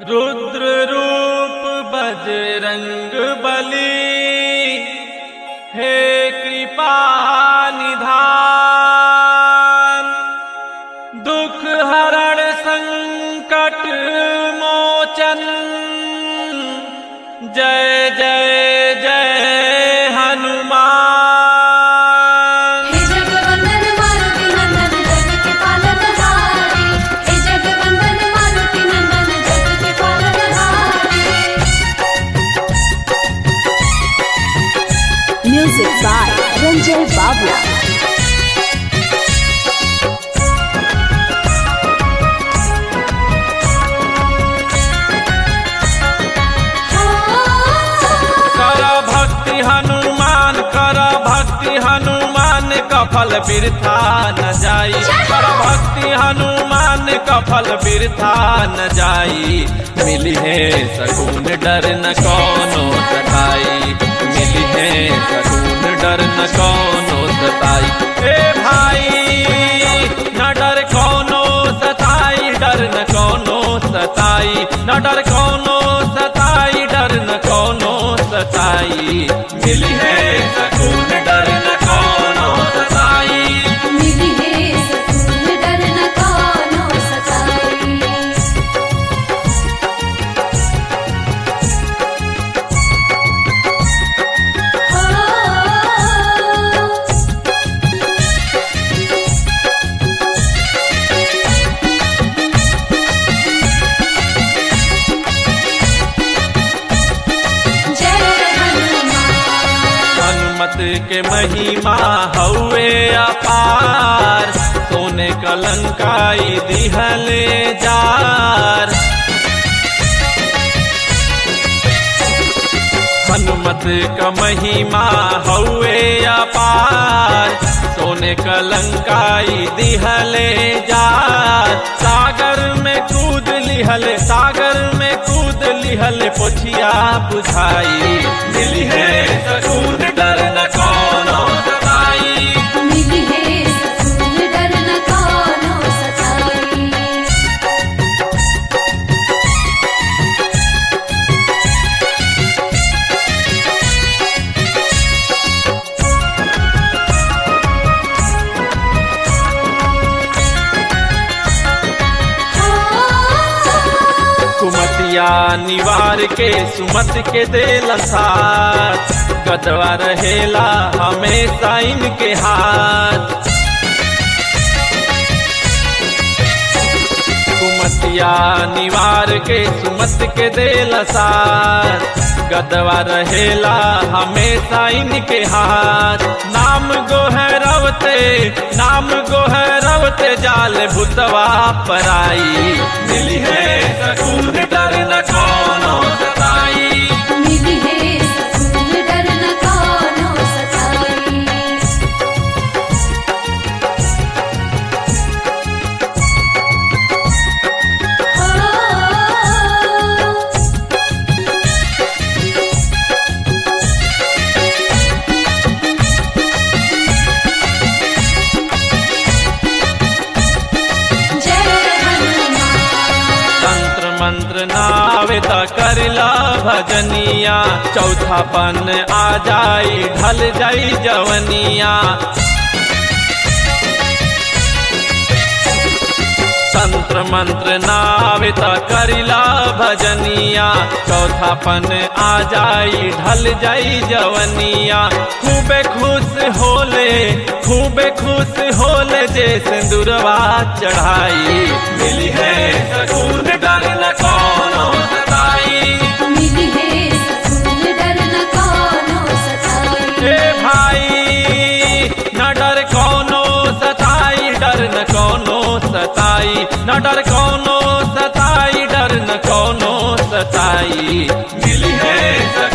रुद्र रूप बजरंग बली हे कृपा निधान दुख हरण संकट मोचन जय जय जय हनुमान हे जगवंदन मारुति नंदन जग के पालनहारी हे जगवंदन मारुति नंदन जग के पालनहारी Music by Ranjay Babla. कर भक्ति हनुमान कर भक्ति हनुमान कफल बिरथा न जाई कर भक्ति हनुमान कफल बिरथा न जाई मिली है सकून डर न कोनो सताई मिली है सकून डर न कोनो सताई ए भाई न डर कोनो सताई डर न कोनो सताई न डर कोनो सताई डर न कोनो सताई मिली है सकून डर न कोनो सताई मिली है सकून डर न कोनो सताई हो जय हनुमान हनुमत के महिमा हौवे अपार सोने कलंकाई दिहले जार हनुमत का महिमा हौवे अपार सोने कलंकाई दिहले जार सागर में कूद लिहल सागर में कूद लिहल पोछिया बुझाई मिली है सकून डर न कोनो सताई मिली है सकून डर न कोनो सताई कुमतिया निवार के सुमत के देल साथ गदवा रहेला हमेशा इनके हाथ कुमतिया निवार के सुमत के देल साथ गदवा रहेला हमेशा इनके हाथ नाम गोहरवते नाम गोहरवते जाल भूतवा पराई मिली है सकून डर न कोनो सताई मिली है सकून डर न कोनो सताई हो जय हनुमान तंत्र मंत्र नावे त करला भजनिया चौथा पन आ जाई ढल जाई जवनिया तंत्र मंत्र नावे त करिला भजनिया चौथा पन आ जाई ढल जाई जवनिया खूबे खुश होले खूबे खुश होले जे सिंदूरवा चढ़ाई मिली है सकून डर न कोनो सताई मिली है सकून डर न कोनो सताई ए भाई न डर कोनो सताई डर न कोनो सताई न डर कोनो सताई डर न कोनो सताई मिली है